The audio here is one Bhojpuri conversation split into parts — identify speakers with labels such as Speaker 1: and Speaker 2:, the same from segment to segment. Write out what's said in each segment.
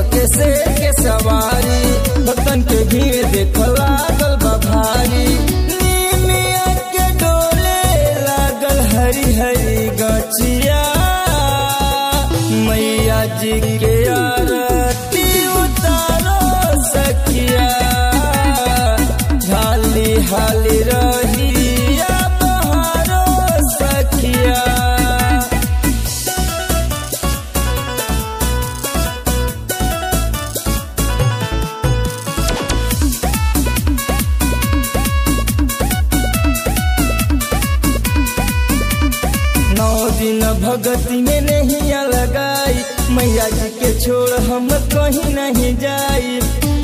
Speaker 1: के से के सवारी भक्तन के भीड़ देख लागल बा भारी नीमिया के डोले लागल हरी हरी गचिया मैया जी के आरती उतारो सखिया हाली हाली रहिया बहारो सखिया नौ दिन भगती में नहीं लगाई मैया जी के छोड़ हम कहीं नहीं जाई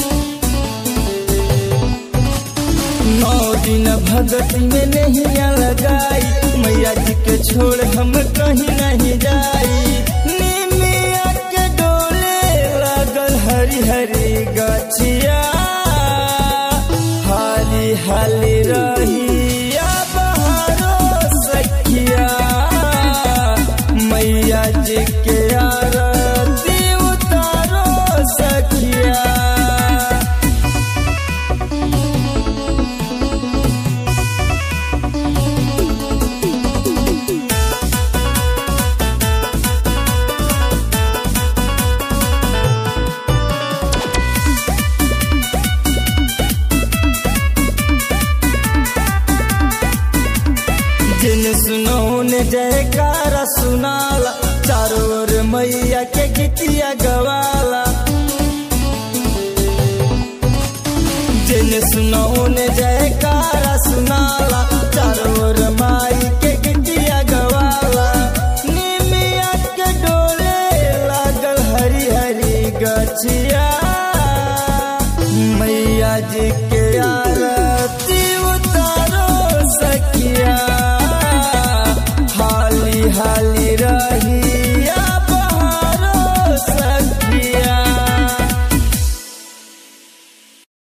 Speaker 1: नौ दिन भगती में नहीं लगाई मैया जी के छोड़ हम कहीं नहीं जाई निमिया के डोले लागल हरी हरी गछिया हाली हाली रहिया बहारो सखिया मैया जी के आरती उतारो सखिया जिन सुनो ने जयकारा सुनाला चारों ओर मैया के गीतिया गवाला जिन सुनो ने जयकारा सुनाला